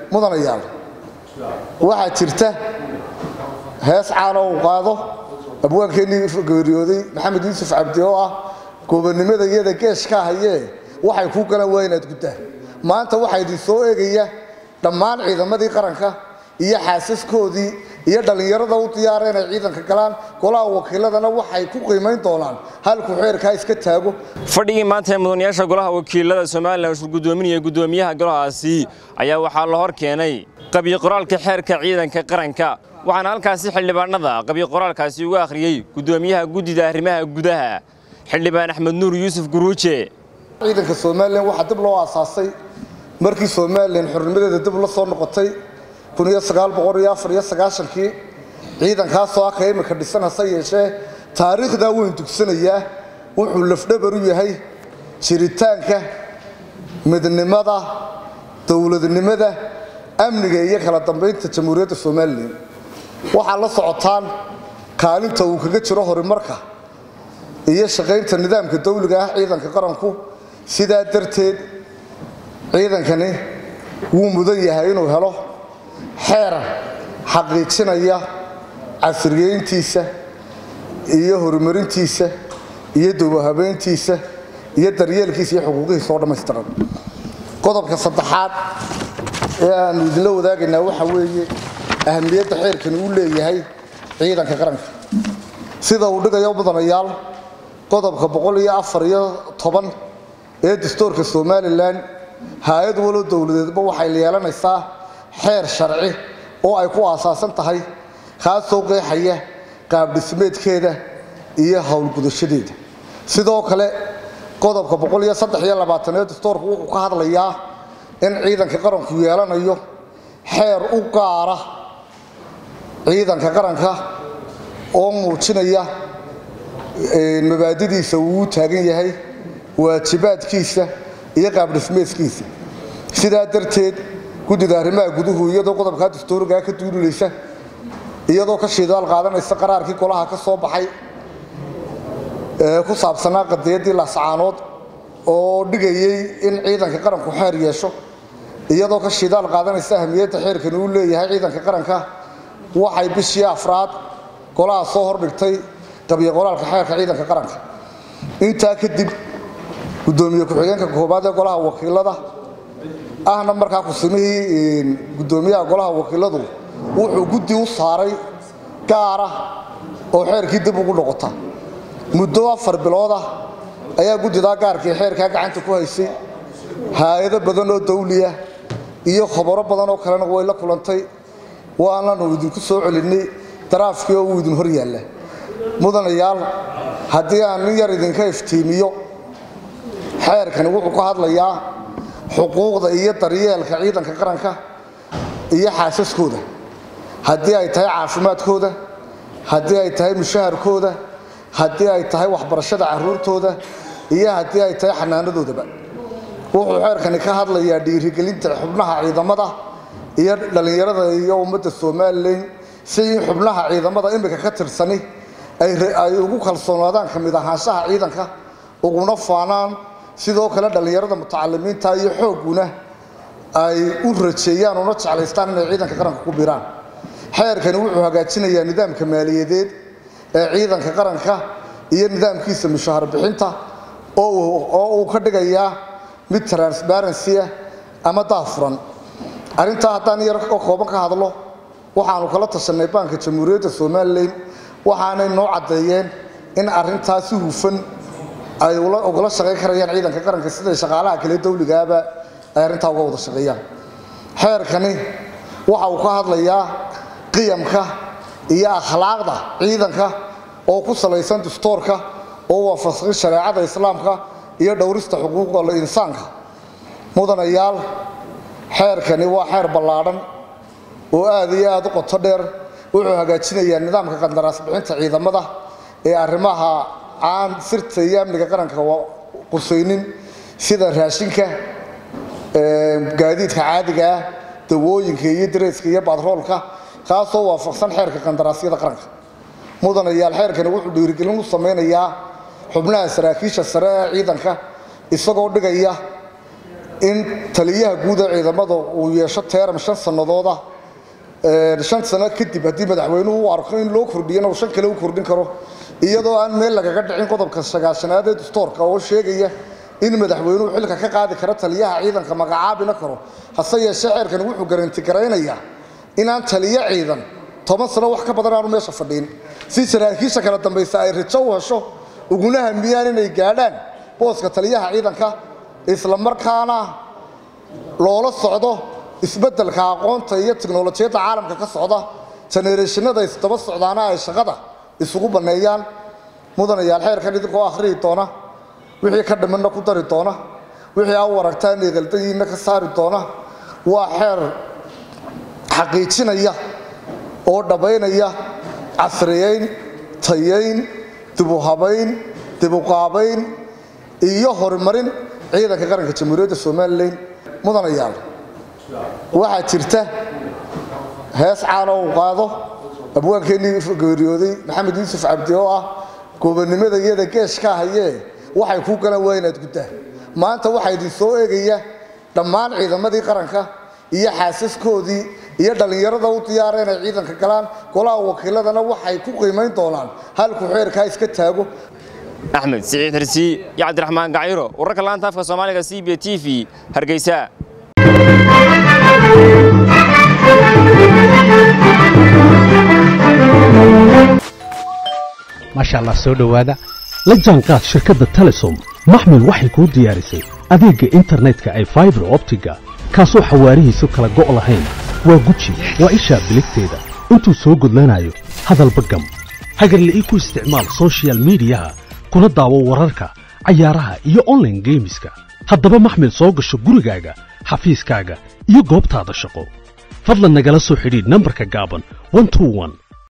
mudanayaal waxaa jirta hees caana uu qaado abwaankeenii geeriyooday maxamed yuusuf cabdi oo ah gobonnimada iyada geeshka hayee waxay kuu galaan waa inaad guddaa maanta waxaa idin soo eegaya dhammaan ciidamadii qaranka iyo xaasaskoodii iyo dhallinyarada u diyaara inay ciidanka galaan golaha wakiiladana waxay ku qiimayn doonaan halkuu xeerkaa iska taago fadhigii maanta ee mudanayaasha golaha wakiilada somalilan shir guddoominaya guddoomiyaha golahaasi ayaa waxaa la hor keenay qabyo qoraalka xeerka ciidanka qaranka waxaana halkaasi xildhibaanada qabyo qoraalkaasi uga akhriyey guddoomiyaha guddida arrimaha gudaha xildhibaan axmed nuur yuusuf guruuje ciidanka somalilan waxaa dib loo aasaasay markii somalilan xornimadeeda dib la soo noqotay kii ciidankaasoo aka imika dhisan hase yeeshee taariikhdaa weyn dugsanayaa wuxuu lafdhabar u yahay jiritaanka midnimada dowladnimada amniga iyo kala dambaynta jamhuuriyadda somalilan waxaa la socotaan kaalinta uu kaga jiro horumarka iyo shaqaynta nidaamka dawliga ah ciidanka qaranku sidaa darteed ciidankani wuu mudan yahay inuu helo xeer xaqiijinaya casriyeyntiisa iyo horumarintiisa iyo duwahabeyntiisa iyo daryeelkiisa iyo xuquuqihiisa oo dhammaystiran qodobka saddexaad ee aanu idinla wadaagaynaa waxaa weeye ahamiyadda xeerkani uu leeyahay ciidanka qaranka sida uu dhigayo mudanayaal qodobka ee dastuurka somalilan hay-ad walow dowladeedba waxay yeelanaysaa xeer sharci oo ay ku aasaasan tahay kaasoo qeexaya qaabdhismeedkeeda iyo howlgudashadeeda sidoo kale qodobka ee dastuurku wuxuu ka hadlayaa in ciidanka qaranku yeelanayo xeer u gaara ciidanka qaranka oo muujinaya mabaadidiisa uu u taagan yahay waajibaadkiisa iyo qaabdhismeedkiisa sidaa darteed guddida arrimaha guduhu iyadoo qodobkaa dastuurigaa ka duulilaysa iyadoo ka shiidaal qaadanaysa qaraarkii golaha ka soo baxay ee ku saabsanaa qadiyaddii laascaanood oo dhigayey in ciidanka qaranku xeer yeesho iyadoo ka shiidaal qaadanaysa ahamiyadda xeerkani uu leeyahay ciidanka qaranka waxay bishii afraad golaha soo hordhigtay qabyo qoraalka xeerka ciidanka qaranka intaa kadib gudoomiye ku-xigeenka koobaad ee golaha wakiilada ahna markaa kusimihii gudoomiyaha golaha wakiiladu wuxuu guddi u saaray gaara oo xeerkii dib ugu noqota muddo afar biloodah ayaa guddidaa gaarkii xeerkaa gacanta ku haysay hay-ado badan oo dawliya iyo khobaro badan oo kalena way la kulantay waananu idinku soo celinnay daraafkii oo uu idin hor yaalla mudanayaal haddii aan nin yar idinka iftiimiyo xeerkani wuxuu ka hadlayaa xuquuqda iyo daryeelka ciidanka qaranka iyo xaasaskooda haddii ay tahay caafimaadkooda haddii ay tahay mushaharkooda haddii ay tahay waxbarashada caruurtooda iyo haddii ay tahay xanaanadoodaba wuxuu xeerkani ka hadlayaa dhiirigelinta xubnaha ciidamada iyo dhallinyarada iyo ummadda somalilan si in xubnaha ciidamada imika ka tirsani ay ugu kalsoonaadaan ka mid ahaanshaha ciidanka uguna faanaan sidoo kale dhallinyarada mutacalimiinta iyo xoogguna ay u rajeeyaan una jeclaystaan inay ciidanka qaranka ku biraan xeerkani wuxuu hagaajinayaa nidaamka maaliyadeed ee ciidanka qaranka iyo nidaamkiisa mushahar bixinta oo uu ka dhigayaa mid transparency ah ama daafuran arrintaa haddaan yar oo kooban ka hadlo waxaanu kala tashanay baanka jamhuuriyadda somalilan waxaanay noo caddeeyeen in arrintaa si hufan ay ugala shaqayn karayaan ciidanka qaranka siday shaqaalaha kale dawligaaba ay arrintaa uga wada shaqeeyaan xeerkani waxa uu ka hadlayaa qiyamka iyo akhlaaqda ciidanka oo ku salaysan dastuurka oo waafaqsan shareecada islaamka iyo dhowrista xuquuqda insaanka mudanayaal xeerkani waa xeer ballaadhan oo aad iyo aad u qoto dheer wuxuu hagaajinayaa nidaamka qandaraas bixinta ciidamada ee arrimaha aan sirta iyo amniga qaranka qusaynin sida raashinka gaadiidka caadiga ah dawooyinka iyo dareeska iyo batroolka kaasoo waafaqsan xeerka qandaraasyada qaranka mudanayaal xeerkani wuxuu dhiirigelin u samaynayaa xubnaha saraakiisha sare ee ciidanka isagoo dhigaya in taliyaha guud ee ciidamada uu yeesho teeram shan sannadooda shan sano kadib haddii madaxweynuhu u arko in loo kordhiyana uu shan kale u kordhin karo iyadoo aan meel lagaga dhicin qodobka sagaashanaad ee dastoorka oo sheegaya in madaxweynuhu xilka ka qaadi karo taliyaha ciidanka magacaabina karo hase yeeshee xeerkan wuxuu garanti garaynayaa inaan taliyo ciidan toban sano wax ka badan aanu meesha fadhiin si saraakiisha kala dambaysa ay rajo u hesho uguna hamiyaan inay gaadhaan booska taliyaha ciidanka isla markaana loola socdo isbeddelka aqoonta iyo tiknolojiyadda caalamka ka socda jenereeshinada isdaba socdaana ay shaqada isugu banneeyaan mudanayaal xeerkan idinkoo akhriyi doona wixii ka dhimanna ku dari doona wixii aa u aragtaan eegaldayiinna ka saari doona waa xeer xaqiijinaya oo dhammaynaya casriyeyn tayayn dibuhabayn dibuqaabayn iyo horumarin ciidanka qaranka jamhuuriyadda somalilan mudanayaal waxaa jirta hees caana uu qaado abwaankeenii geeriyooday maxamed yuusuf cabdi oo ah gobonnimada iyada geeshka hayee waxay kuu galan waa inaad guddaa maanta waxaa idin soo eegaya dhammaan ciidamadii qaranka iyo xaasaskoodii iyo dhallinyarada u diyaara inay ciidanka galaan golaha wakiiladana waxay ku qiimayn doonaan halkuu xeerkaa iska taago axmed siciid hirsi iyo cabdiraxmaan gaciro wararka laanta afka soomaaliga c b t v hargeysa maasha allah soo dhowaada la jaanqaad shirkadda telesom maxmil waxay kuu diyaarisay adeegga internetka ay faibar optiga kaasoo xawaarihiisu kala go' lahayn waa guji waa ishaa biligteeda intuu soo gudlanayo hadalba gam hagarle ii ku isticmaal sochial midiyaha kuna daawo wararka cayaaraha iyo onlaine geemiska haddaba maxmil soo gasho gurigaaga xafiiskaaga iyo goobtaada shaqo fadlan nagala soo xidhiidh nambarka gaaban